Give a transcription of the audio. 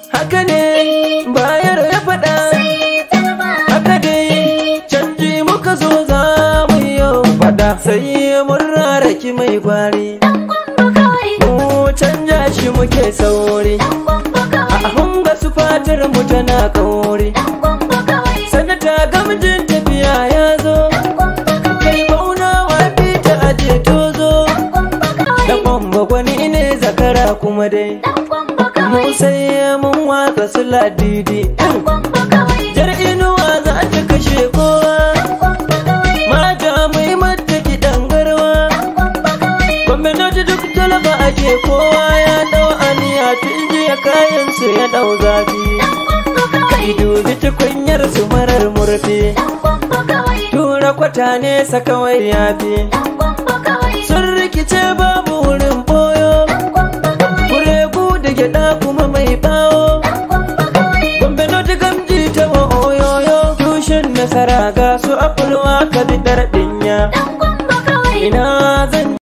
haka ne bayar ya faɗa haka dai canji muka zo za mu yau faɗa sai mun raraki mai gwari mu canja shi muke sauri a hunga su fatar mu tana kauri sanata gamjin tafiya ya zo kai bauna wa fita aje tozo da kwamba gwani ne zakara kuma dai mu sai mun watsa su ladidi jar inuwa za ta kashe kowa mata mai mata kiɗan garwa gwamnati duk talaba ake kowa ya dau aniya tun jiya kayan su ya dau zafi kai dubi tukunyar su marar murfi tura kwata ne kawai ya fi sun rikice babu wurin boyo kuregu da gyada kuma mai bawo gombe noti gamji ta wa oyoyo tushen nasara ga su afulwa ka bi dinya ina zan